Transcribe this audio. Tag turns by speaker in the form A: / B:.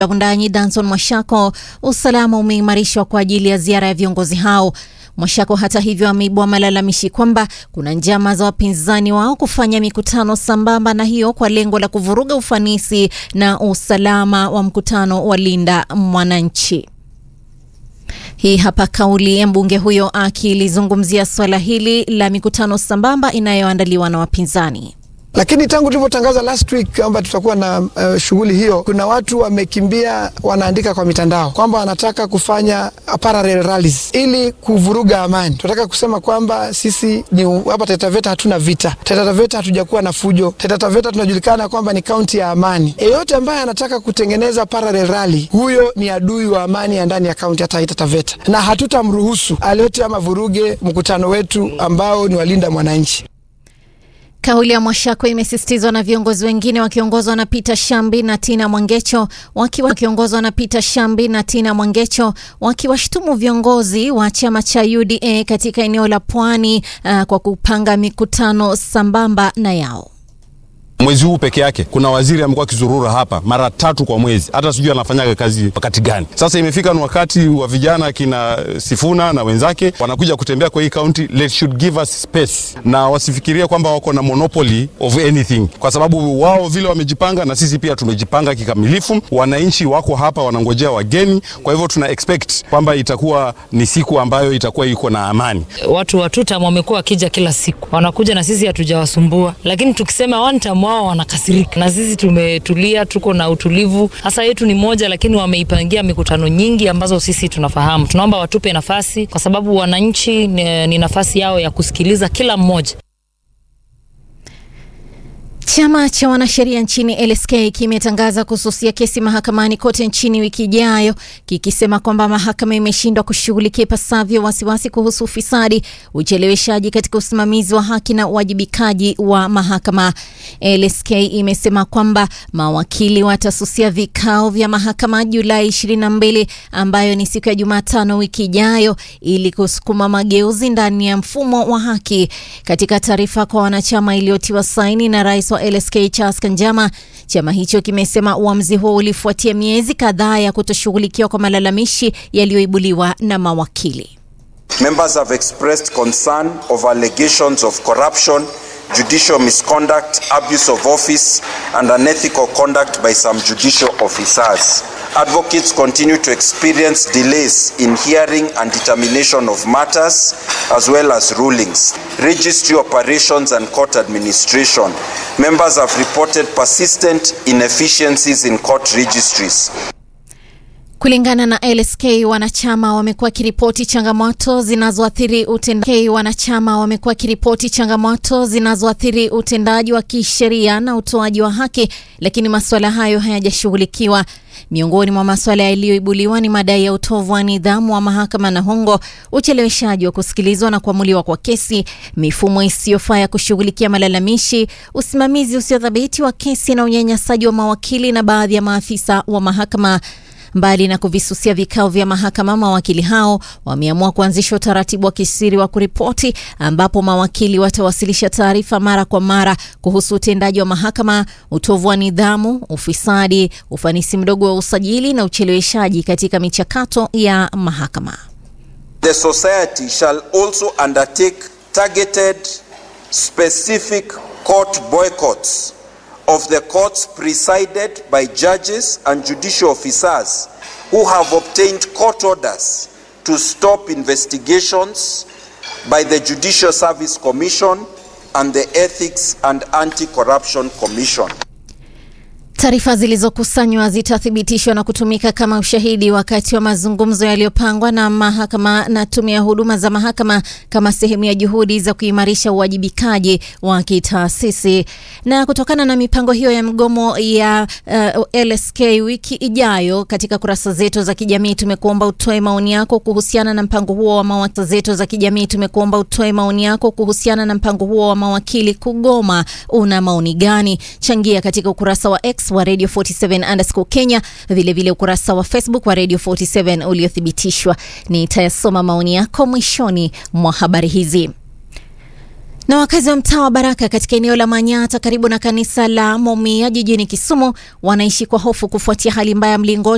A: Wundanyi Danson Mwashako, usalama umeimarishwa kwa ajili ya ziara ya viongozi hao. Mwashako hata hivyo ameibua malalamishi kwamba kuna njama za wapinzani wao kufanya mikutano sambamba na hiyo kwa lengo la kuvuruga ufanisi na usalama wa mkutano wa Linda Mwananchi. Hii hapa kauli ya mbunge huyo akilizungumzia swala hili la mikutano sambamba inayoandaliwa na wapinzani.
B: Lakini tangu tulivyotangaza last week kwamba tutakuwa na uh, shughuli hiyo, kuna watu wamekimbia, wanaandika kwa mitandao kwamba wanataka kufanya parallel rallies ili kuvuruga amani. Tunataka kusema kwamba sisi ni hapa Taita Taveta hatuna vita. Taita Taveta hatujakuwa na fujo. Taita Taveta tunajulikana kwamba ni kaunti ya amani. Yeyote ambaye anataka kutengeneza parallel rally, huyo ni adui wa amani ya ndani ya kaunti ya Taita Taveta, na hatutamruhusu alete ama vuruge mkutano wetu ambao ni walinda mwananchi.
A: Kauli ya Mwashako imesisitizwa na viongozi wengine wakiongozwa na Peter Shambi na Tina Mwangecho wakiwa wakiongozwa na Peter Shambi na Tina Mwangecho wakiwashtumu viongozi wa chama cha UDA katika eneo la Pwani uh, kwa kupanga mikutano sambamba na yao.
C: Mwezi huu peke yake kuna waziri amekuwa akizurura hapa mara tatu kwa mwezi, hata sijui anafanyaga kazi wakati gani. Sasa imefika ni wakati wa vijana kina Sifuna na wenzake wanakuja kutembea kwa hii kaunti. Let should give us space, na wasifikirie kwamba wako na monopoly of anything, kwa sababu wao vile wamejipanga na sisi pia tumejipanga kikamilifu. Wananchi wako hapa wanangojea wageni, kwa hivyo tuna expect kwamba itakuwa ni siku ambayo itakuwa iko na amani.
D: Watu wa tutam wamekuwa wakija kila siku, wanakuja na sisi hatujawasumbua, lakini tukisema one time wao wanakasirika, na sisi tumetulia, tuko na utulivu. Hasa yetu ni moja, lakini wameipangia mikutano nyingi ambazo sisi tunafahamu. Tunaomba watupe nafasi, kwa sababu wananchi ni, ni nafasi yao ya kusikiliza kila mmoja.
A: Chama cha wanasheria nchini LSK kimetangaza kususia kesi mahakamani kote nchini wiki ijayo, kikisema kwamba mahakama imeshindwa kushughulikia ipasavyo wasiwasi kuhusu ufisadi, ucheleweshaji katika usimamizi wa haki na uwajibikaji wa mahakama. LSK imesema kwamba mawakili watasusia vikao vya mahakama Julai 22 ambayo ni siku ya Jumatano wiki ijayo ili kusukuma mageuzi ndani ya mfumo wa haki. Katika taarifa kwa wanachama iliyotiwa saini na rais wa LSK Charles Kanjama, chama hicho kimesema uamuzi huo ulifuatia miezi kadhaa ya kutoshughulikiwa kwa malalamishi yaliyoibuliwa na mawakili.
E: Members have expressed concern of allegations of corruption, judicial misconduct, abuse of office and unethical conduct by some judicial officers. Advocates continue to experience delays in hearing and determination of matters as well as rulings. Registry operations and court administration. Members have reported persistent inefficiencies in court registries.
A: Kulingana na LSK, wanachama wamekuwa wakiripoti changamoto zinazoathiri utendaji wanachama wamekuwa wakiripoti changamoto zinazoathiri utendaji wa kisheria na utoaji wa haki, lakini masuala hayo hayajashughulikiwa. Miongoni mwa masuala yaliyoibuliwa ni madai ya utovu wa nidhamu wa mahakama na hongo, ucheleweshaji wa kusikilizwa na kuamuliwa kwa kesi, mifumo isiyofaa ya kushughulikia malalamishi, usimamizi usiothabiti wa kesi na unyanyasaji wa mawakili na baadhi ya maafisa wa mahakama. Mbali na kuvisusia vikao vya mahakama, mawakili hao wameamua kuanzisha utaratibu wa kisiri wa kuripoti, ambapo mawakili watawasilisha taarifa mara kwa mara kuhusu utendaji wa mahakama, utovu wa nidhamu, ufisadi, ufanisi mdogo wa usajili na ucheleweshaji katika michakato ya mahakama.
E: The society shall also undertake targeted specific court boycotts of the courts presided by judges and judicial officers who have obtained court orders to stop investigations by the Judicial Service Commission and the Ethics and Anti-Corruption Commission.
A: Taarifa zilizokusanywa zitathibitishwa na kutumika kama ushahidi wakati wa mazungumzo yaliyopangwa na mahakama na tume ya huduma za mahakama kama sehemu ya juhudi za kuimarisha uwajibikaji wa kitaasisi. Na kutokana na mipango hiyo ya mgomo ya uh, LSK wiki ijayo, katika kurasa zetu za kijamii tumekuomba utoe maoni yako kuhusiana na mpango huo wa mawakili zetu za kijamii tumekuomba utoe maoni yako kuhusiana na mpango huo wa mawakili kugoma. Una maoni gani? Changia katika ukurasa wa X wa Radio 47 underscore Kenya, vilevile vile ukurasa wa Facebook wa Radio 47 uliothibitishwa. Nitayasoma maoni yako mwishoni mwa habari hizi. Na wakazi wa mtaa wa Baraka katika eneo la Manyata karibu na kanisa la Momia jijini Kisumu wanaishi kwa hofu kufuatia hali mbaya mlingoti